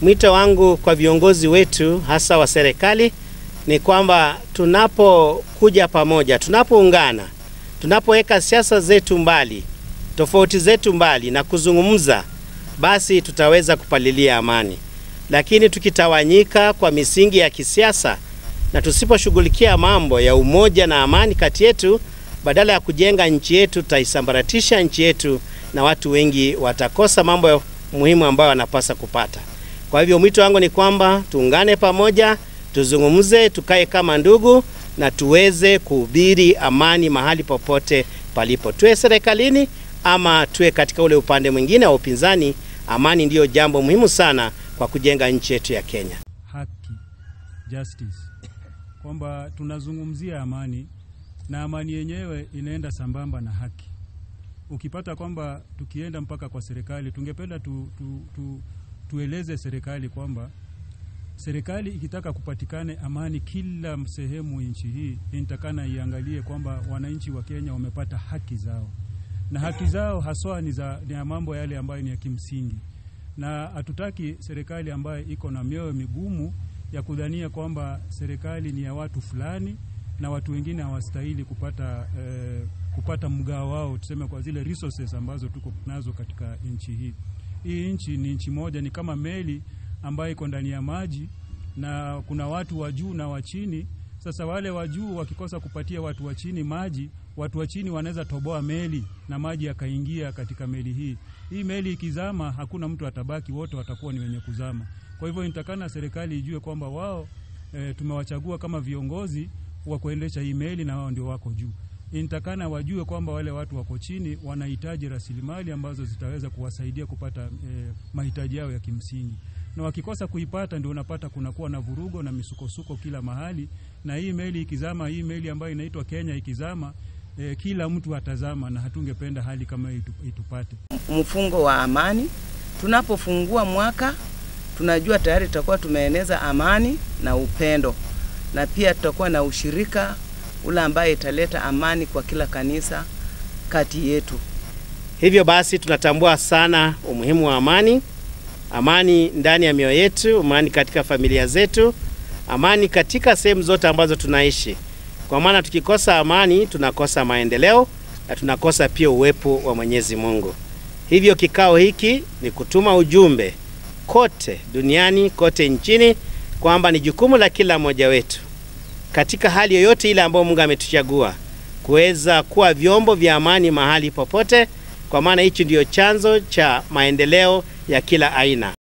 Mwito wangu kwa viongozi wetu hasa wa serikali ni kwamba tunapokuja pamoja, tunapoungana, tunapoweka siasa zetu mbali, tofauti zetu mbali na kuzungumza, basi tutaweza kupalilia amani. Lakini tukitawanyika kwa misingi ya kisiasa na tusiposhughulikia mambo ya umoja na amani kati yetu, badala ya kujenga nchi yetu, tutaisambaratisha nchi yetu na watu wengi watakosa mambo muhimu ambayo wanapasa kupata. Kwa hivyo mwito wangu ni kwamba tuungane pamoja, tuzungumze, tukae kama ndugu na tuweze kuhubiri amani mahali popote palipo, tuwe serikalini ama tuwe katika ule upande mwingine wa upinzani. Amani ndiyo jambo muhimu sana kwa kujenga nchi yetu ya Kenya. Haki, justice, kwamba tunazungumzia amani na amani yenyewe inaenda sambamba na haki. Ukipata kwamba tukienda mpaka kwa serikali, tungependa tu, tu, tu, tueleze serikali kwamba serikali ikitaka kupatikane amani kila sehemu nchi hii, inatakana iangalie kwamba wananchi wa Kenya wamepata haki zao, na haki zao haswa ni za ni ya mambo yale ambayo ni ya kimsingi, na hatutaki serikali ambayo iko na mioyo migumu ya kudhania kwamba serikali ni ya watu fulani na watu wengine hawastahili kupata eh, kupata mgao wao, tuseme kwa zile resources ambazo tuko nazo katika nchi hii. Hii nchi ni nchi moja, ni kama meli ambayo iko ndani ya maji na kuna watu wa juu na wa chini. Sasa wale wa juu wakikosa kupatia watu wa chini maji, watu wa chini wanaweza toboa meli na maji yakaingia katika meli hii. Hii meli ikizama, hakuna mtu atabaki, wote watakuwa ni wenye kuzama. Kwa hivyo inatakana serikali ijue kwamba wao e, tumewachagua kama viongozi wa kuendesha hii meli na wao ndio wako juu. Inatakana wajue kwamba wale watu wako chini wanahitaji rasilimali ambazo zitaweza kuwasaidia kupata e, mahitaji yao ya kimsingi, na wakikosa kuipata, ndio unapata kunakuwa na vurugo na misukosuko kila mahali. Na hii meli ikizama, hii meli ambayo inaitwa Kenya ikizama, e, kila mtu atazama, na hatungependa hali kama hiyo itupate. Mfungo wa amani, tunapofungua mwaka tunajua tayari tutakuwa tumeeneza amani na upendo, na pia tutakuwa na ushirika ule ambaye italeta amani kwa kila kanisa kati yetu. Hivyo basi tunatambua sana umuhimu wa amani, amani ndani ya mioyo yetu, amani katika familia zetu, amani katika sehemu zote ambazo tunaishi, kwa maana tukikosa amani tunakosa maendeleo na tunakosa pia uwepo wa Mwenyezi Mungu. Hivyo kikao hiki ni kutuma ujumbe kote duniani, kote nchini kwamba ni jukumu la kila mmoja wetu katika hali yoyote ile ambayo Mungu ametuchagua kuweza kuwa vyombo vya amani mahali popote, kwa maana hichi ndiyo chanzo cha maendeleo ya kila aina.